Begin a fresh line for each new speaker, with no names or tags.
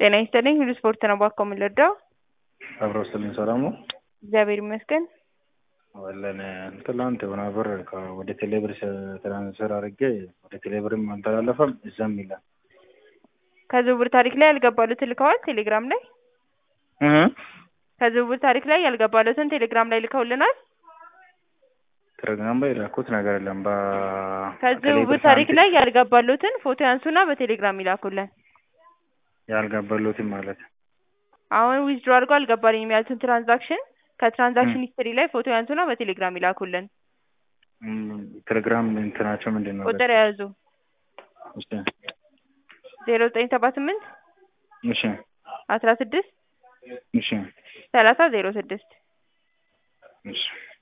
ጤና ይስጥልኝ ሁሉ ስፖርት ነው ባኮ የምንረዳው?
አብሮ ስልኝ ሰላም ነው።
እግዚአብሔር ይመስገን።
ወለን ትላንት የሆነ ብር ከ- ወደ ቴሌብር ትራንስፈር አድርጌ ወደ ቴሌብርም አልተላለፈም እዛም ይላል
ከዝውውር ታሪክ ላይ ያልገባሉትን ልከዋል ቴሌግራም ላይ
እህ
ከዝውውር ታሪክ ላይ ያልገባሉትን ቴሌግራም ላይ ልከውልናል።
ቴሌግራም ላይ የላኩት ነገር የለም። በ
ከዝውውር
ቴሌብር
ታሪክ
ሳንቲም
ላይ ያልገባሉትን ፎቶ ያንሱና በቴሌግራም ይላኩልን።
ያልገባሉትም ማለት
አሁን ዊዝድሮ አድርጎ አልገባልኝም ያሉትን ትራንዛክሽን ከትራንዛክሽን ሂስትሪ ላይ ፎቶ ያንሱና በቴሌግራም ይላኩልን።
እም፣ ቴሌግራም እንትናቸው ምንድን ነው?
ቁጥር የያዙ
እሺ
ዜሮ ዘጠኝ ሰባ ስምንት
እሺ
አስራ ስድስት
እሺ
ሰላሳ ዜሮ ስድስት
እሺ